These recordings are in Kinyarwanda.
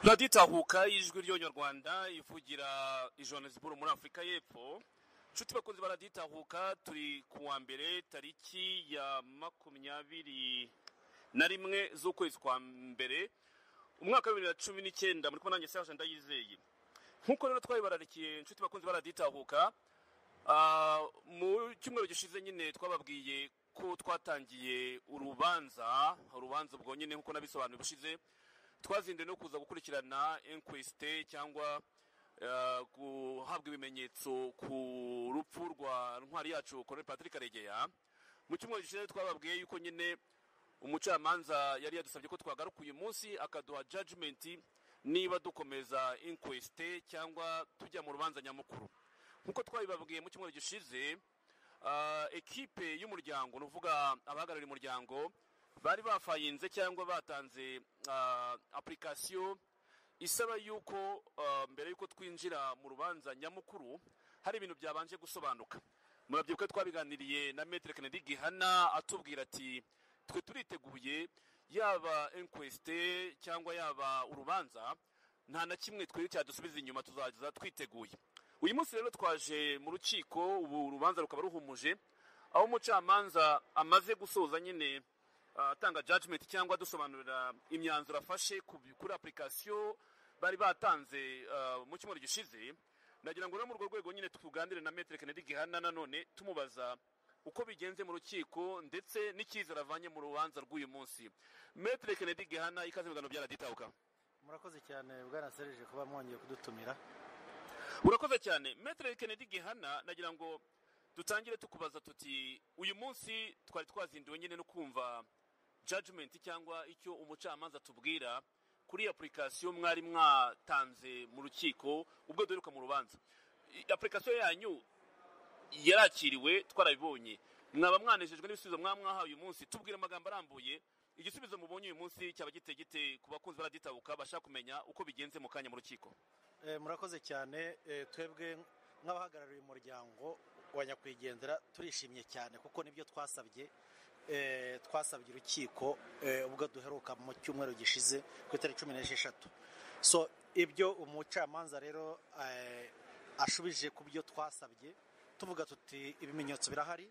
radiyo itahuka y'ijwi ry'abanyarwanda ivugira ijonesiburu muri afurika y'epfo inshuti bakunzi ba radiyo itahuka turi ku wa mbere tariki ya makumyabiri na rimwe z'ukwezi kwa mbere umwaka wa bibiri na cumi n'icyenda muri kumwe nanjye serge ndayizeye nk'uko rero twabibararikiye inshuti bakunzi ba radiyo itahuka ah, mu cyumweru gishize nyine twababwiye ko twatangiye urubanza urubanza ubwo nyine nk'uko nabisobanuye ubushize twazinduye no kuza gukurikirana inquisite cyangwa eh, guhabwa ibimenyetso ku rupfu rwa ntwari yacu Colonel Patrick Karegeya mu cyumweru gishize twababwiye yuko nyine umucamanza yari yadusabye ko twagaruka uyu munsi akaduha judgment niba dukomeza inquisite cyangwa tujya mu rubanza nyamukuru nk'uko twabibabwiye mu cyumweru gishize ah, ekipe y'umuryango ni ukuvuga abahagarariye umuryango bari bafayinze cyangwa batanze ah, application isaba yuko ah, mbere yuko twinjira mu rubanza nyamukuru hari ibintu byabanje gusobanuka murabyibuka twabiganiriye na Maître Kennedy Gihana atubwira ati twe turiteguye yaba inquest cyangwa yaba urubanza nta na kimwe twiri cyadusubiza inyuma tuzaza twiteguye uyu munsi rero twaje mu rukiko ubu urubanza rukaba ruhumuje aho umucamanza amaze gusoza nyine ah, atanga judgment cyangwa adusobanurira imyanzuro afashe ku bi- kuri application bari batanze ah, mu cyumweru gishize nagira ngo rero muri urwo rwego nyine tuganire na Maître Kennedy Gihana nanone tumubaza uko bigenze mu rukiko ndetse n'icyizere avanye mu rubanza rw'uyu munsi Maître Kennedy Gihana ikaze mu biganiro bya Radio Itahuka. murakoze cyane bwana serije kuba mwongeye kudutumira urakoze cyane metere kennedy gihana nagira ngo dutangire tukubaza tuti uyu munsi twari twazinduwe nyine no kumva judgment cyangwa icyo umucamanza atubwira kuri application mwari mwatanze mu rukiko ubwo duheruka mu rubanza I- application yanyu yarakiriwe twarabibonye mwaba mwanejejwe n'ibisubizo mwaba mwahawe uyu munsi tubwire amagambo arambuye igisubizo mubonye uyu munsi cyaba giteye gite ku bakunzi baraditabuka bashaka kumenya uko bigenze mu kanya mu rukiko Eh, murakoze cyane Eh, twebwe nk'abahagarariye umuryango wa nyakwigendera turishimye cyane kuko nibyo twasabye Eh, twasabye urukiko eh, ubwo duheruka mu cyumweru gishize ku itariki cumi n'esheshatu so ibyo umucamanza rero eh, ashubije ku byo twasabye tuvuga tuti ibimenyetso birahari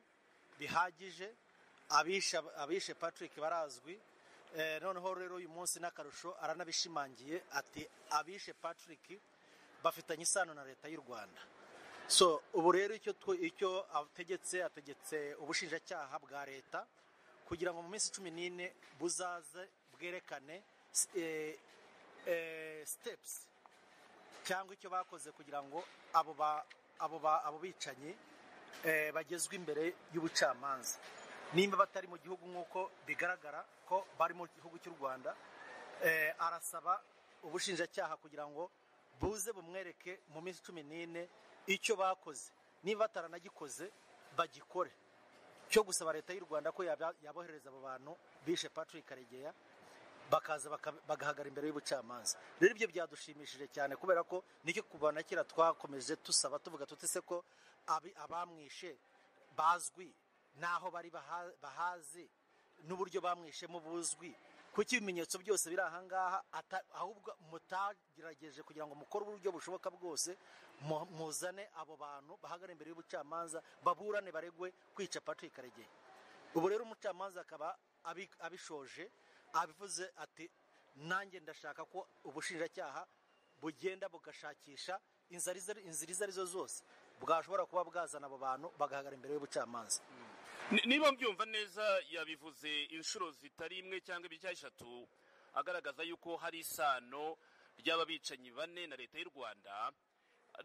bihagije abishe abishe patrick barazwi Eh, noneho rero uyu munsi n'akarusho aranabishimangiye ati abishe patrick bafitanye isano na leta y'u rwanda so ubu rero icyo twe- icyo ategetse ategetse ubushinjacyaha bwa leta kugira ngo mu minsi cumi n'ine buzaze bwerekane s- eh, eh, steps cyangwa icyo bakoze kugira ngo abo ba abo ba abo bicanyi eh, bagezwe imbere y'ubucamanza nimba batari mu gihugu nk'uko bigaragara ko bari mu gihugu cy'u rwanda eh, arasaba ubushinjacyaha kugira ngo buze bumwereke mu minsi cumi n'ine icyo bakoze niba bataranagikoze bagikore cyo gusaba leta y'u rwanda ko yaba- yabohereza abo bantu bishe patrick karegeya bakaza baka- bagahagara imbere y'ubucamanza rero ibyo byadushimishije cyane kubera ko nicyo kuva na kera twakomeje tusaba tuvuga tutese ko abi- abamwishe bazwi n'aho bari baha- bahazi n'uburyo bamwishemo buzwi kuko ibimenyetso byose biri ahangaha ata- ahubwo mutagerageje kugira ngo mukore uburyo bushoboka bwose mu- muzane abo bantu bahagara imbere y'ubucamanza baburane baregwe kwica patrick karegeya ubu rero umucamanza akaba abi- abishoje abivuze ati nanjye ndashaka ko ubushinjacyaha bugenda bugashakisha inzira izo ari- inzira izo arizo zose bwashobora kuba bwazana abo bantu bagahagarara imbere y'ubucamanza Ni- niba mbyumva neza yabivuze inshuro zitari imwe cyangwa ebyiri cyangwa eshatu agaragaza yuko hari isano by'ababicanyi bane na leta y'u rwanda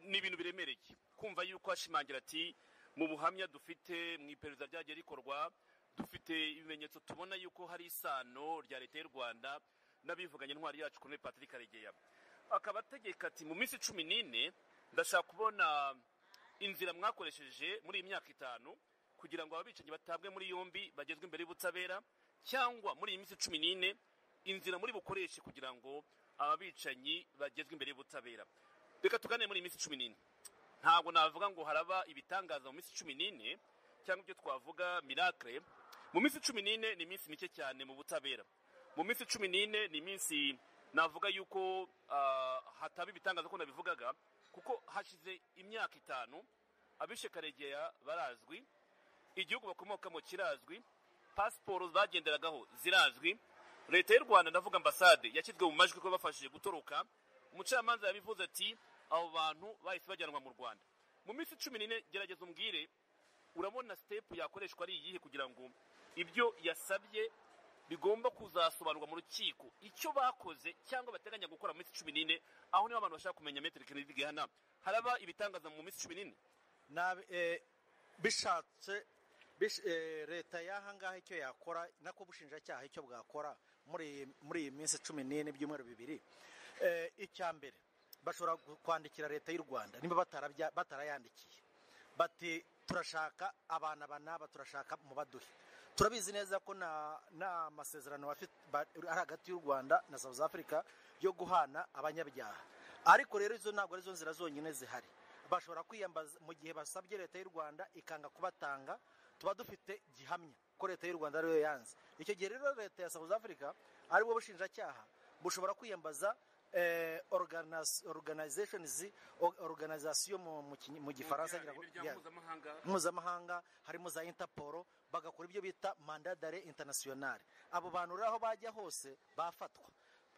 ni ibintu biremereye kumva yuko ashimangira ati mu buhamya dufite mu iperereza ryagiye rikorwa dufite ibimenyetso tubona yuko hari isano rya leta y'u rwanda n'abivuganye intwari yacu kuri patrick karegeya akaba ategeka ati mu minsi cumi n'ine ndashaka kubona inzira mwakoresheje muri iyi myaka itanu kugira ngo ababicanyi batabwe muri yombi bagezwe imbere y'ubutabera cyangwa muri iyi minsi cumi n'ine inzira muri bukoreshe kugira ngo ababicanyi bagezwe imbere y'ubutabera reka tuganire muri iyi minsi cumi n'ine ntabwo navuga ngo haraba ibitangaza mu minsi cumi n'ine cyangwa ibyo twavuga miracle mu minsi cumi n'ine ni iminsi mike cyane mu butabera mu minsi cumi n'ine ni iminsi navuga yuko ah, hataba ibitangaza ko nabivugaga kuko hashize imyaka itanu abishe karegeya barazwi igihugu bakomokamo kirazwi pasiporo bagenderagaho zirazwi leta y'u rwanda ndavuga ambasade yashyizwe mu majwi ko bafashije gutoroka umucamanza yabivuze ati abo bantu bahise bajyanwa mu rwanda mu minsi cumi n'ine gerageza umbwire urabona sitepu yakoreshwa ari iyihe kugira ngo ibyo yasabye bigomba kuzasobanurwa mu rukiko icyo bakoze cyangwa bateganya gukora mu minsi cumi n'ine aho niho abantu bashaka kumenya metero kinini gihana haraba ibitangaza mu minsi cumi n'ine Nabi- eh, bishatse bish- eh, leta y'aha ngaha icyo yakora nako ubushinjacyaha icyo bwakora muri iyi- muri iyi minsi cumi n'ine ibyumweru bibiri Eh, icya mbere bashobora gu- kwandikira leta y'u rwanda niba batarabya- batarayandikiye bati turashaka abana aba n'aba turashaka mubaduhe turabizi neza ko nta nta masezerano bafite- ba- ari hagati y'u rwanda na south africa yo guhana abanyabyaha ariko rero izo ntabwo arizo nzira zonyine zihari bashobora kwiyambaza mu gihe basabye leta y'u rwanda ikanga kubatanga tuba dufite gihamya ko leta y'u rwanda ariyo yanze icyo gihe rero leta ya south africa aribwo bushinjacyaha bushobora kwiyambaza eh, organis- organizations- o- organisation mu- mu kinyi- mu gifaransa ngira ngo- Yeah mpuzamahanga mpuzamahanga harimo za interpol bagakora ibyo bita manda dare internationale abo bantu rero aho bajya hose bafatwa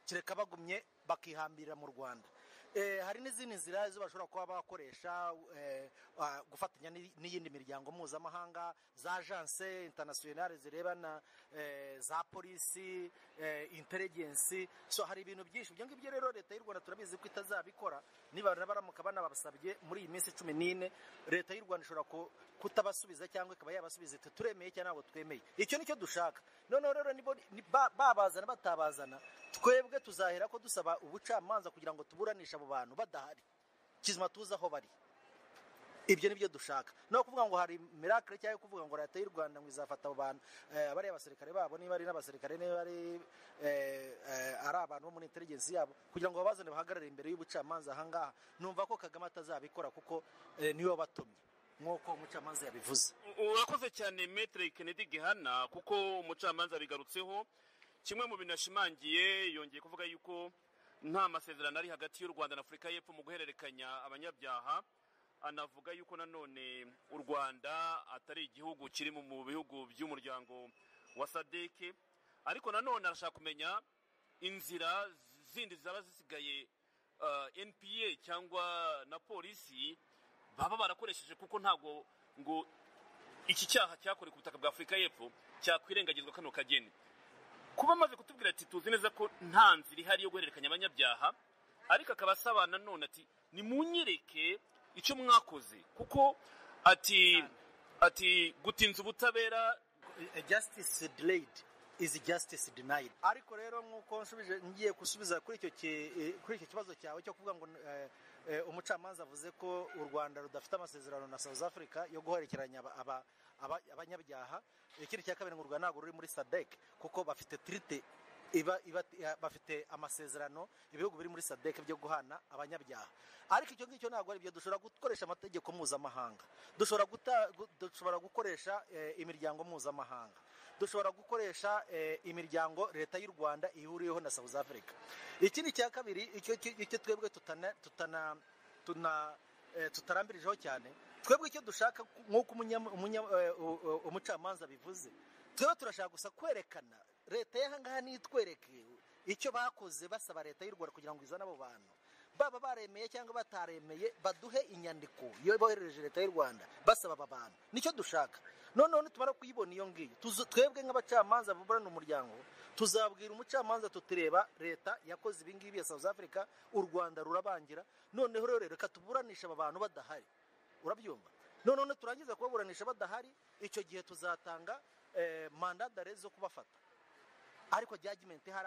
kereka bagumye bakihambirira mu rwanda Eh, hari n'izindi nzira zo bashobora kuba bakoresha eh, ah, gufatanya n'i- n'iyindi miryango mpuzamahanga za agence internationale zirebana eh, za polisi eh, intelligence so hari ibintu byinshi ibyo ngibyo rero leta y'u rwanda turabizi ko itazabikora niba baramuka banabasabye muri iyi minsi cumi n'ine leta y'u rwanda ishobora ku- kutabasubiza cyangwa ikaba yabasubiza iti turemeye cyangwa ntabwo twemeye icyo nicyo dushaka noneho rero nibo ni- ba- babazana batabazana twebwe tuzahera ko dusaba ubucamanza kugira ngo tuburanishe abo bantu badahari kizima tuzi aho bari ibyo nibyo dushaka no kuvuga ngo hari miracle cyangwa kuvuga ngo leta y'u rwanda ngo izafata abo bantu eh, abari abasirikare babo niba ari n'abasirikare niba ari eh, eh, ari abantu bo muri intelligence yabo kugira ngo babazane bahagarare imbere y'ubucamanza ahangaha numva ko kagame atazabikora kuko eh, niwe wabatumye nk'uko umucamanza yabivuze urakoze cyane metere kennedy gihana kuko umucamanza abigarutseho kimwe mu bintu yashimangiye yongeye kuvuga yuko nta masezerano ari hagati y'u rwanda na afurika y'epfo mu guhererekanya abanyabyaha anavuga yuko nanone u rwanda atari igihugu kiri mu bihugu by'umuryango wa sadeke ariko nanone arashaka kumenya inzira zindi zaba zisigaye ah, npa cyangwa na polisi baba barakoresheje kuko ntabwo ngo iki cyaha cyakorewe ku butaka bwa afurika y'epfo cyakwirengagizwa kano kageni kuba amaze kutubwira ati tuzi neza ko nta nzira ihari yo guhererekanya abanyabyaha ariko akaba asaba nanone ati nimunyereke icyo mwakoze kuko ati ati gutinza ubutabera A justice delayed is justice denied ariko rero nk'uko nsubije ngiye gusubiza kuri icyo ki- eh, kuri icyo kibazo cyawe cyo kuvuga ngo eh, eh, umucamanza avuze ko u rwanda rudafite amasezerano na south africa yo guherekeranya aba- aba- aba- abanyabyaha ikindi cya kabiri ngo u rwanda ntabwo ruri muri sadek kuko bafite tirite iba, iba, ya- bafite amasezerano ibihugu biri muri sadek byo guhana abanyabyaha ariko icyo ngicyo ntabwo ari byo dushobora gukoresha amategeko mpuzamahanga dushobora, guta, gu- dushobora gukoresha eh, imiryango mpuzamahanga dushobora gukoresha eh, imiryango leta y'u rwanda ihuriyeho na south africa ikindi cya kabiri icyo icyo- icyo twebwe tutana, tutana, tuna, eh, tutarambirijeho cyane twebwe icyo dushaka nk'uko umunyam- umunyam- eh, u- u- umucamanza bivuze twebwe turashaka gusa kwerekana leta y'ahangaha nitwereke icyo bakoze basaba leta y'u rwanda kugira ngo izane abo bantu baba baremeye cyangwa bataremeye baduhe inyandiko iyo boherereje leta y'u rwanda basaba aba bantu nicyo dushaka noneho nitumara kuyibona iyo ngiyo twebwe nk'abacamanza baburana umuryango tuzabwira umucamanza tutireba leta yakoze ibingibi ya south africa u rwanda rurabangira noneho rero reka tuburanisha aba bantu badahari urabyumva noneho turangiza kubaburanisha badahari icyo gihe tuzatanga mandadare zo kubafata ariko jyagimenti hari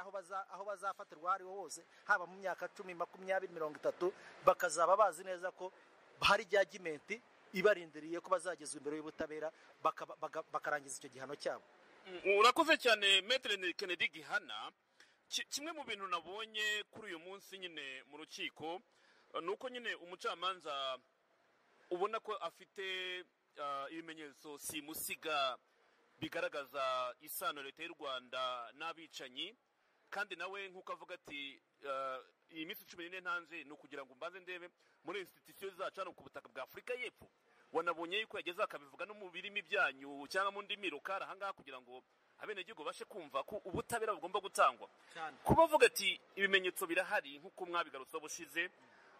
aho bazafatirwa aho ariho hose haba mu myaka cumi makumyabiri mirongo itatu bakazaba bazi neza ko hari jyagimenti ibarindiriye ko bazagezwa imbere y'ubutabera bakarangiza icyo gihano cyabo urakoze cyane metere Kennedy gihana kimwe mu bintu nabonye kuri uyu munsi nyine mu rukiko ni uko nyine umucamanza ubona ko afite ibimenyetso simusiga bigaragaza isano leta y'u rwanda n'abicanyi kandi nawe nk'uko avuga ati iyi minsi cumi n'ine ntanze ni ukugira ngo mbanze ndebe muri insititusiyo zacu hano ku butaka bwa afurika y'epfo wanabonye yuko yageze akabivuga no mu birimi byanyu cyangwa mu ndimi rukara ahangaha kugira ngo abenegihugu bashe kumva ko ubutabera bugomba gutangwa kuba avuga ati ibimenyetso birahari nk'uko mwabigarutse bushize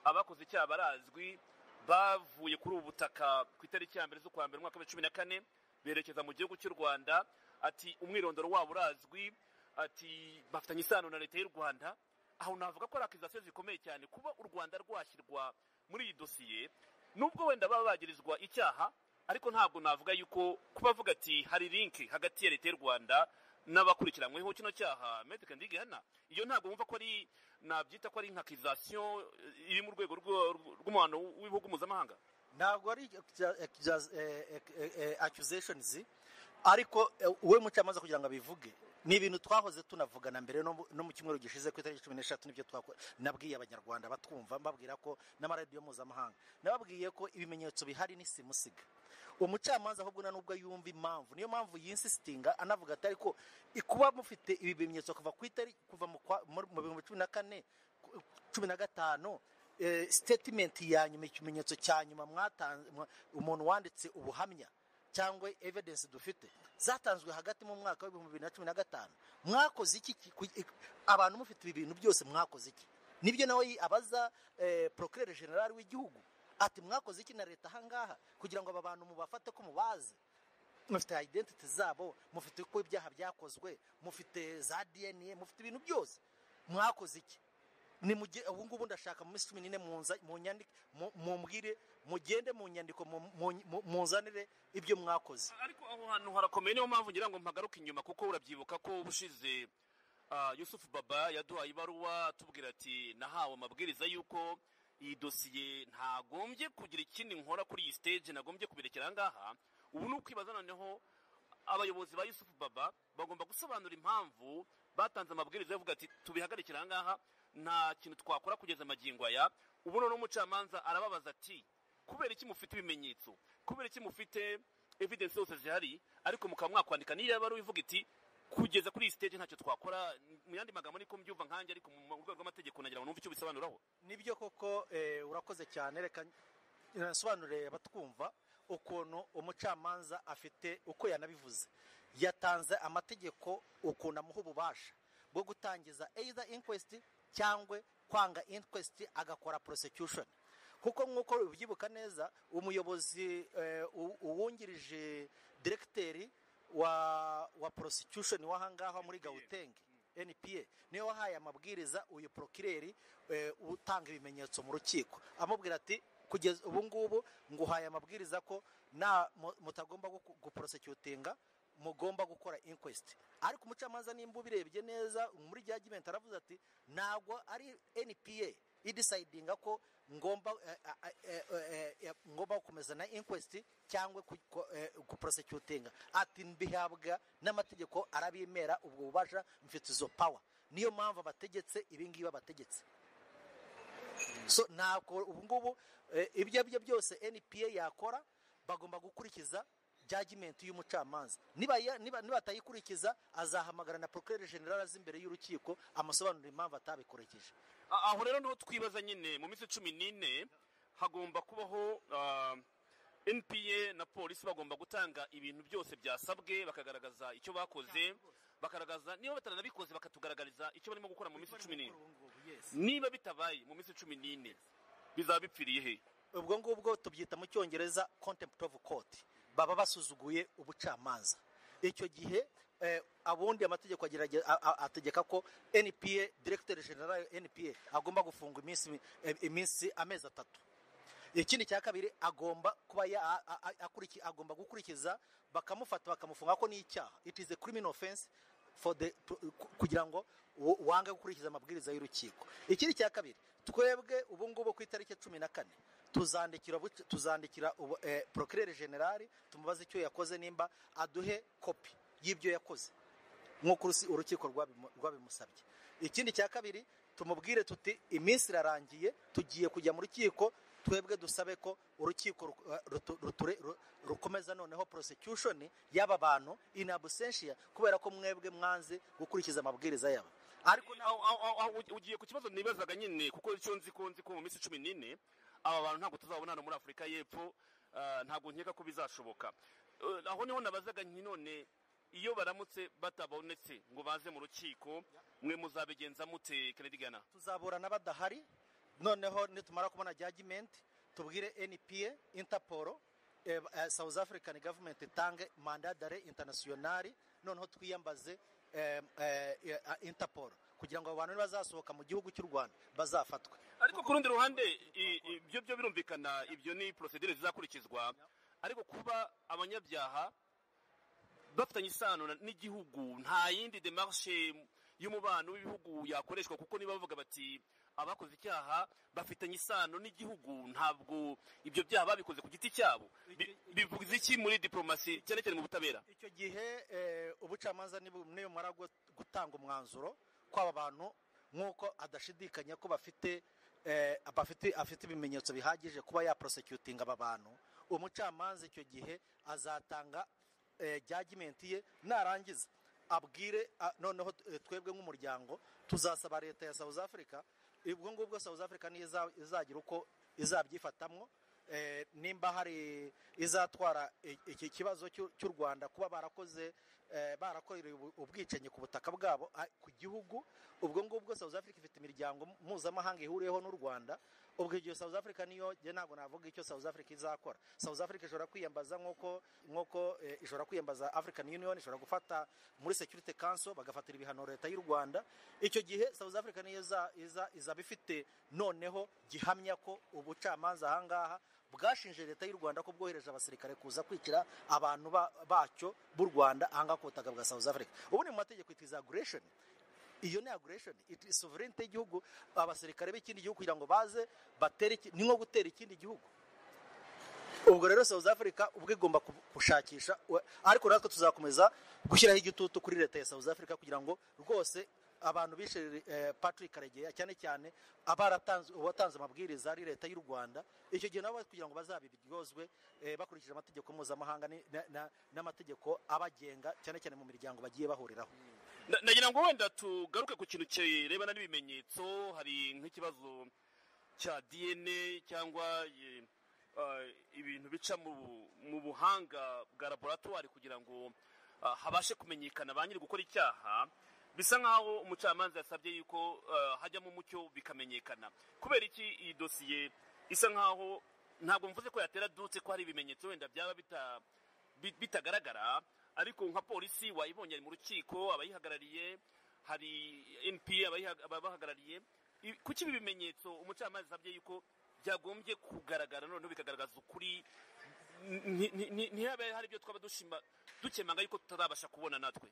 abakoze icyaha barazwi bavuye kuri ubu butaka ku itariki ya mbere z'ukwa mbere umwaka wa cumi na kane berekeza mu gihugu cy'u rwanda ati umwirondoro wabo urazwi ati bafitanye isano na leta y'u rwanda aho navuga ko ari akizasiyo zikomeye cyane kuba u rwanda rwashyirwa muri iyi dosiye nubwo wenda baba bagirizwa icyaha ariko ntabwo navuga yuko kuba avuga ati hari linki hagati ya leta y'u rwanda n'abakurikiranyweho kino cyaha medike ndigihana iyo ntabwo wumva ko ari nabyita ko ari nka kizasiyo iri mu rwego rw'umuhano w'ibihugu mpuzamahanga ntabwo ari akuzeshonizi ariko wowe mucamanza kugira ngo abivuge ni ibintu twahoze tunavugana mbere no mu cyumweru gishize ku itariki cumi n'eshatu nibyo twakora nabwiye abanyarwanda batwumva mbabwira ko n'amaradiyo mpuzamahanga nababwiye ko ibimenyetso bihari ni simusiga umucamanza ahubwo nubwo yumva impamvu niyo mpamvu yinsitinga anavuga ati ariko kuba mufite ibi bimenyetso kuva ku itariki kuva mu bihumbi cumi na kane cumi na gatanu sitetimenti ya nyuma ikimenyetso cya nyuma mwatanze umuntu wanditse ubuhamya cyangwa evidensi dufite zatanzwe hagati mu mwaka w'ibihumbi bibiri na cumi na gatanu mwakoze iki abantu mufite ibi bintu byose mwakoze iki nibyo nawe abaza porokirere generali w'igihugu ati mwakoze iki na leta ahangaha kugira ngo aba bantu mubafate ko mubazi mufite ayidentiti zabo mufite uko ibyaha byakozwe mufite za dna mufite ibintu byose mwakoze iki ni ubu ngubu ndashaka mu minsi cumi n'ine mumbwire mugende mu nyandiko muzanire ibyo mwakoze ariko aho hantu harakomeye niyo mpamvu ngira ngo mpagaruke inyuma kuko urabyibuka ko ubushize yusufu baba yaduhaye ibaruwa tubwira ati nahawe amabwiriza y'uko iyi dosiye ntagombye kugira ikindi nkora kuri iyi siteje nagombye kubirekera ahangaha ubu ni ukwibaza noneho abayobozi ba yusufu baba bagomba gusobanura impamvu batanze amabwiriza yavuga ati tubihagarikire ahangaha nta kintu twakora kugeza amagingo aya ubu noneho umucamanza arababaza ati kubera iki mufite ibimenyetso kubera iki mufite evidensi zose zihari ariko mukaba mwakwandika niyo yaba ari uwivuga iti kugeza kuri iyi siteje ntacyo twakora mu yandi magambo niko mbyumva nkanjye ariko mu rwego rw'amategeko nagira ngo numve icyo bisobanuraho nibyo koko urakoze cyane reka nasobanurire abatwumva ukuntu umucamanza afite uko yanabivuze yatanze amategeko ukuntu amuha ububasha bwo gutangiza either inquest cyangwa kwanga inquest agakora prosecution kuko nk'uko ubyibuka neza umuyobozi uwungirije diregiteri wa wa prosecution w'ahangaha muri gawutenge npa niyo wahaye amabwiriza uyu porokireri utanga ibimenyetso mu rukiko amubwira ati kugeza ubu ngubu nguhaye amabwiriza ko nta mutagomba guprosecutinga mugomba gukora inquest ariko umucamanza nimba ubirebye neza muri judgment aravuze ati ntabwo ari npa idecidinga ko ngomba ngomba gukomeza na inquest cyangwa guprosecutinga ati mbihabwa n'amategeko arabimera ubwo bubasha mfite izo power niyo mpamvu abategetse ibingibi abategetse so ntabwo ubu ngubu ibyo ari byo byose npa yakora bagomba gukurikiza judgment y'umucamanza niba batayikurikiza azahamagara na procureur general azi imbere y'urukiko amasobanuro impamvu atabikurikije aho rero niho twibaza nyine mu minsi cumi n'ine hagomba kubaho npa na polisi bagomba gutanga ibintu byose byasabwe bakagaragaza icyo bakoze bagaragaza niba batanabikoze bakatugaragariza icyo barimo gukora mu minsi cumi n'ine niba bitabaye mu minsi cumi n'ine bizaba bipfiriye he ubwo ngubwo tubyita mu cyongereza contempt of court baba basuzuguye ubucamanza icyo gihe eh, abundi amategeko agerage- a- a- ategeka ko npa directeur general npa agomba gufunga iminsi eh, iminsi amezi atatu ikindi cya kabiri agomba kuba ya- a- a- a- akuriki- agomba gukurikiza bakamufata bakamufunga ko ni icyaha it is a criminal offense for the to- ku- kugira ngo wo- wange gukurikiza amabwiriza y'urukiko ikindi cya kabiri twebwe ubu ngubu ku itariki cumi na kane tuzandikira buc- tuzandikira ubu- eh, procureur general tumubaze icyo yakoze nimba aduhe kopi y'ibyo yakoze nk'uko urusi- urukiko rwabimu- rwabimusabye ikindi cya kabiri tumubwire tuti iminsi irarangiye tugiye kujya mu rukiko twebwe dusabe ko urukiko ru- rutu- ruture- ru- rukomeza noneho prosecution y'aba bantu in absentia kubera ko mwebwe mwanze gukurikiza amabwiriza yabo ariko Aho- aho- aho- aho ugiye ku kibazo nibazaga nyine kuko icyo nzi ko nzi ko mu minsi cumi n'ine aba bantu ntabwo tuzabona hano muri afurika y'epfo ah, ntabwo nkeka ko bizashoboka Eh, aho niho nabazaga nti none iyo baramutse batabonetse ngo baze mu rukiko mwe muzabigenza mute kennedy gana tuzaburana badahari noneho nitumara kubona judgment tubwire npa interpol eh, eh, south african government itange manda dare internationali noneho twiyambaze eh, eh, eh, interpol kugira ngo abo bantu nibazasohoka mu gihugu cy'u rwanda bazafatwe ariko ku rundi ruhande i- i- ibyo byo birumvikana ibyo ni procedure zizakurikizwa ariko kuba abanyabyaha bafitanye isano na- n'igihugu nta yindi demarshe y'umubano w'ibihugu yakoreshwa kuko niba bavuga bati abakoze icyaha bafitanye isano n'igihugu ntabwo ibyo byaha babikoze ku giti cyabo Bi- bivuze iki muri diplomasi cyane cyane mu butabera icyo gihe eh, ubucamanza nibu- nibumara gu- gutanga umwanzuro kw'aba bantu nk'uko adashidikanya ko bafite eh, bafite afite ibimenyetso bihagije kuba yaprosecutinga aba bantu umucamanza icyo gihe azatanga eh, judgment ye narangiza abwire a- noneho eh, twebwe nk'umuryango tuzasaba leta ya South Africa ubwo ngubwo South Africa niyo iza- izagira uko izabyifatamwo eh, nimba hari izatwara i- iki kibazo cy'u cy'u Rwanda kuba barakoze eh, barakoreye ubu- ubwicanyi ku butaka bwabo a- ku gihugu ubwo ngubwo South Africa ifite imiryango mpuzamahanga ihuriyeho n'u Rwanda ubwo igihe South Africa niyo njye ntabwo navuga icyo South Africa izakora South Africa ishobora kwiyambaza nk'uko nk'uko eh, ishobora kwiyambaza African Union ishobora gufata muri Security Council bagafatira ibihano leta y'u Rwanda icyo gihe South Africa niyo iza- iza- izaba ifite noneho gihamya ko ubucamanza aha ngaha bwashinje leta y'u Rwanda ko bwohereje abasirikare kuza kwicira abantu ba- bacyo b'u Rwanda aha ngaha ku butaka bwa South Africa ubu ni mu mategeko it is aggression iyo ni aggression it is sovereignty y'igihugu abasirikare b'ikindi gihugu kugira ngo baze batere iki- ni nko gutera ikindi gihugu ubwo rero South Africa ubwo igomba ku- gushakisha we- ariko natwe tuzakomeza gushyiraho igitutu kuri leta ya South Africa kugira ngo rwose abantu bishe eh, Patrick Karegeya cyane cyane abaratanze uwatanze amabwiriza ari leta y'u Rwanda icyo gihe nabo kugira ngo bazabiryozwe eh, bakurikije amategeko mpuzamahanga ni- na- na- n'amategeko abagenga cyane cyane mu miryango bagiye bahuriraho Na- nagira ngo wenda tugaruke ku kintu kirebana n'ibimenyetso hari nk'ikibazo cya dna cyangwa eh, ah, ibintu bica mu bu- mu buhanga bwa laboratwari kugira ngo ah, habashe kumenyekana ba nyiri gukora icyaha bisa nk'aho umucamanza yasabye yuko ah, hajyamo umucyo bikamenyekana kubera iki iyi dosiye isa nk'aho ntabwo mvuze ko yatera dutse ko hari ibimenyetso wenda byaba bita bi- bitagaragara ariko nka polisi wayibonye ari mu rukiko abayihagarariye hari npa abayiha- ababahagarariye I- kuki ibi bimenyetso umucamanza asabye yuko byagombye kugaragara noneho bikagaragaza ukuri Nti- nti- nti- ntihabe hari ibyo twaba dushima dukemanga yuko tutazabasha kubona natwe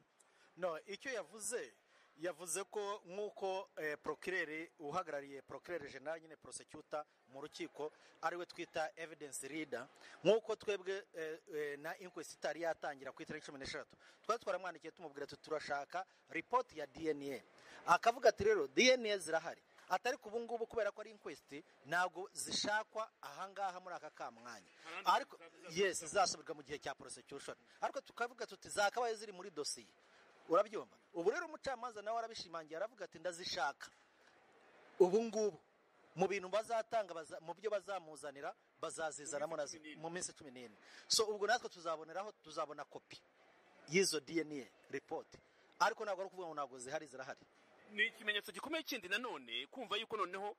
no icyo yavuze yavuze ko nk'uko eh, procureur uhagarariye procureur general nyine prosecutor mu rukiko ariwe twita evidence reader nk'uko twebwe eh, eh, na inquest itari yatangira ku itariki cumi n'eshatu twari twaramwandikiye tumubwira tuti turashaka report ya dna akavuga ati rero dna zirahari atari ku ubu ngubu kubera ko ari inquest ntabwo zishakwa ahangaha muri aka kamwanya ariko yes zizasubirwa mu gihe cya prosecution ariko tukavuga tuti zakabaye ziri muri dosiye urabyumva ubu rero umucamanza nawe arabishimangira aravuga ati ndazishaka ubu ngubu mu bintu bazatanga baza- mu byo bazamuzanira bazazizanamo na zi- mu minsi cumi n'ine so ubwo natwe tuzaboneraho tuzabona kopi y'izo dna report ariko ntabwo ari ukuvuga ngo ntabwo zihari zirahari ni ikimenyetso gikomeye kindi nanone kumva yuko noneho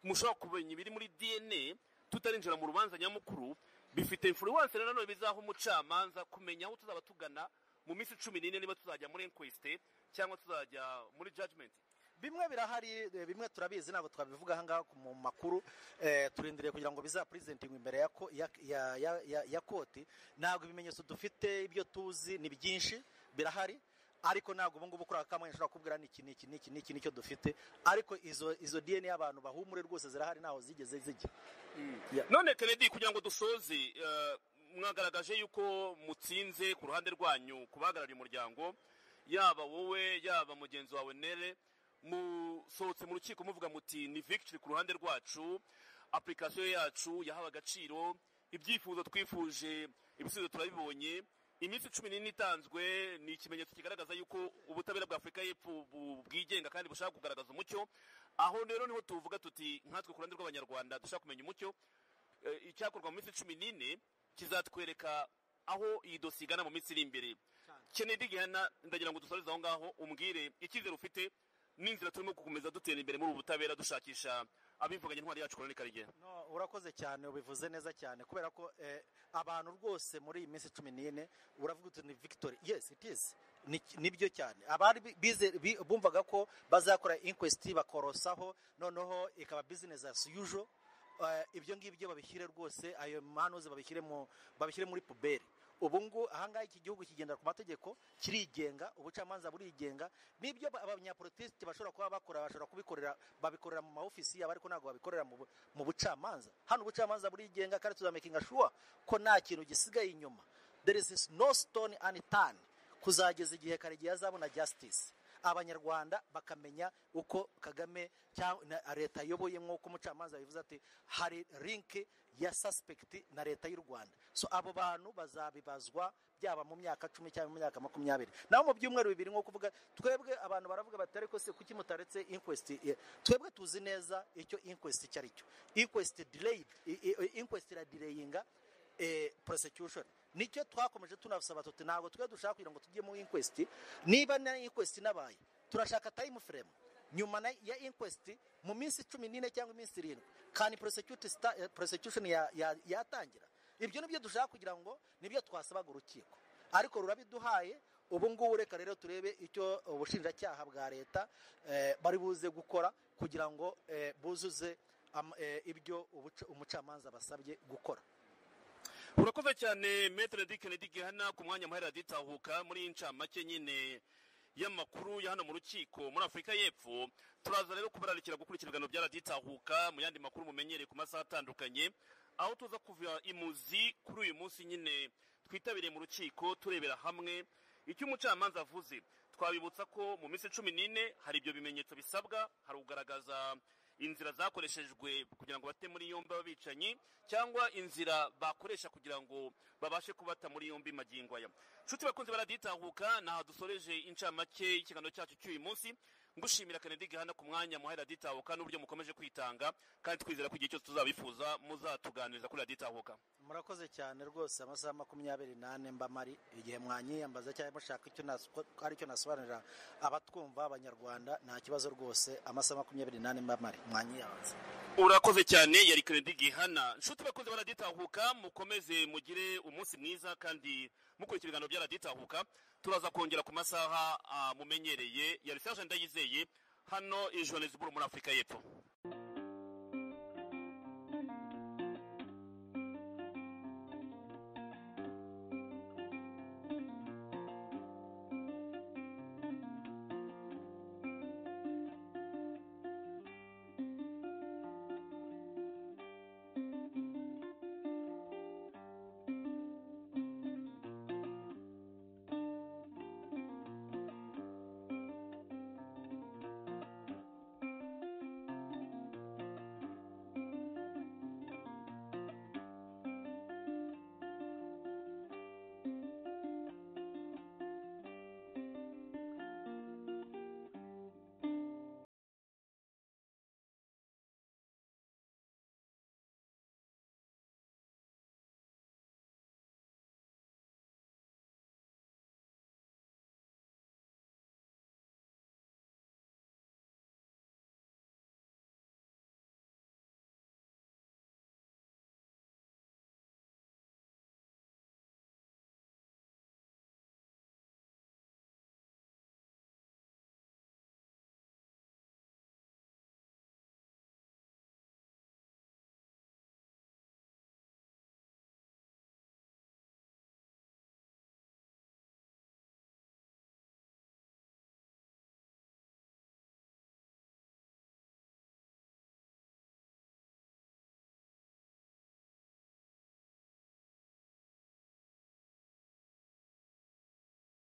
mushobora kumenya ibiri muri dna tutarinjira mu rubanza nyamukuru bifite influence nanone bizaha umucamanza kumenya aho tuzaba tugana mu minsi cumi n'ine niba tuzajya muri inquest cyangwa tuzajya muri judgment bimwe birahari eh, bimwe turabizi ntabwo twabivuga aha ngaha ku- mu makuru eh, turindiriye kugira ngo bizapurizentingwe imbere ya, ko- ya, ya, ya, ya, ya koti ntabwo ibimenyetso dufite ibyo tuzi ni byinshi birahari ariko ntabwo ubungubu kuri aka kamwe nshobora kubwira ni iki ni iki ni iki ni iki nicyo dufite ariko izo izo dna y'abantu bahumure rwose zirahari ntaho zigeze zijya Yeah. none kennedy kugira ngo dusoze eh, mwagaragaje yuko mutsinze ku ruhande rwanyu ku bahagarariye umuryango yaba wowe yaba mugenzi wawe nere musohotse mu rukiko muvuga muti ni victory ku ruhande rwacu application yacu yahawe agaciro ibyifuzo twifuje ibisubizo turabibonye iminsi cumi n'ine itanzwe ni ikimenyetso kigaragaza yuko ubutabera bwa afurika y'epfo bu- bwigenga kandi bushaka kugaragaza umucyo aho rero niho tuvuga tuti nkatwe ku ruhande rw'abanyarwanda dushaka kumenya umucyo eh, icyakorwa mu minsi cumi n'ine kizatwereka aho iyi dosiye igana mu minsi iri imbere kennedy gihana ndagira ngo dusoreze aho ngaho umbwire icyizere ufite n'inzira turimo gukomeza dutera imbere muri ubu butabera dushakisha abivuganye intwari yacu koroni karigera No, urakoze cyane ubivuze neza cyane kubera ko eh, abantu rwose muri iyi minsi cumi n'ine uravuga uti ni victory yes it is Ni- nibyo cyane abari bi- bize- bi- bumvaga ko bazakora inquest bakorosaho noneho ikaba business as usual eh, ibyo ngibyo babishyire rwose ayo manuzi babishyire mu- babishyire muri puberi ubu ngubu ahangaha iki gihugu kigendera ku mategeko kirigenga ubucamanza burigenga n'ibyo ba- abanyapolitiki bashobora kuba bakora bashobora kubikorera babikorera mu maofisi yabo ariko ntabwo babikorera mu bu- mu bucamanza hano ubucamanza burigenga kandi tuzamakinga shuwa ko nta kintu gisigaye inyuma there is no stone unturned kuzageza igihe karegeya azabona justice abanyarwanda bakamenya uko kagame cyangwa na- leta ayoboye nk'uko umucamanza yabivuze ati hari link ya suspect na leta y'u rwanda so abo bantu bazabibazwa byaba mu myaka cumi cyangwa mu myaka makumyabiri naho mu byumweru bibiri nk'uko uvuga twebwe abantu baravuga bati ariko se kuki mutaretse inquest eh, twebwe tuzi neza icyo inquest icyo ari cyo inquest delayed i- i- i- inquest iradileyinga eh, prosecution nicyo twakomeje tunasaba tuti ntabwo twe dushaka kugira ngo tujye mu inquest niba na inquest inabaye turashaka time frame nyuma na- ya inquest mu minsi cumi n'ine cyangwa iminsi irindwi kani prosecute sta- eh, prosecution ya- ya- yatangira ibyo nibyo dushaka kugira ngo nibyo twasabaga urukiko ariko rurabiduhaye ubu ngubu reka rero turebe icyo ubushinjacyaha bwa leta eh, bari buze gukora kugira ngo eh, buzuze am- eh, ibyo ubuca- umucamanza basabye gukora urakoze cyane metere di kennedy gihana ku mwanya muhera ditahuka muri iyi ncamake nyine y'amakuru ya hano mu rukiko muri afurika y'epfo turaza rero kubararikira gukurikira ibiganiro bya raditahuka mu yandi makuru mumenyereye ku masaha atandukanye aho tuza kuva imuzi kuri uyu munsi nyine twitabiriye mu rukiko turebera hamwe icyo umucamanza avuze twabibutsa ko mu minsi cumi n'ine hari ibyo bimenyetso bisabwa hari ugaragaza inzira zakoreshejwe kugira ngo bate muri yombi ababicanyi cyangwa inzira bakoresha kugira ngo babashe kubata muri yombi magingo aya nshuti bakunze baraditahuka naha dusoreje incamake y'ikiganiro cyacu cy'uyu munsi ngushimira kennedy gahana ku mwanya muhaye raditahuka n'uburyo mukomeje kwitanga kandi twizera ko igihe cyose tuzabifuza muzatuganiriza kuri raditahuka murakoze cyane rwose amasaha makumyabiri n'ane mba mari igihe mwanyiyambaza cyangwa mushaka icyo nas- ko hari icyo nasobanurira abatwumva abanyarwanda nta kibazo rwose amasaha makumyabiri n'ane mba mari mwanyiyambaza urakoze cyane yari kennedy gihana nshuti bakunze baraditahuka mukomeze mugire umunsi mwiza kandi mukurikira ibiganiro byaraditahuka turaza kongera ku masaha ah, mumenyereye yari serge ndayizeye hano i johannesburg muri afurika y'epfo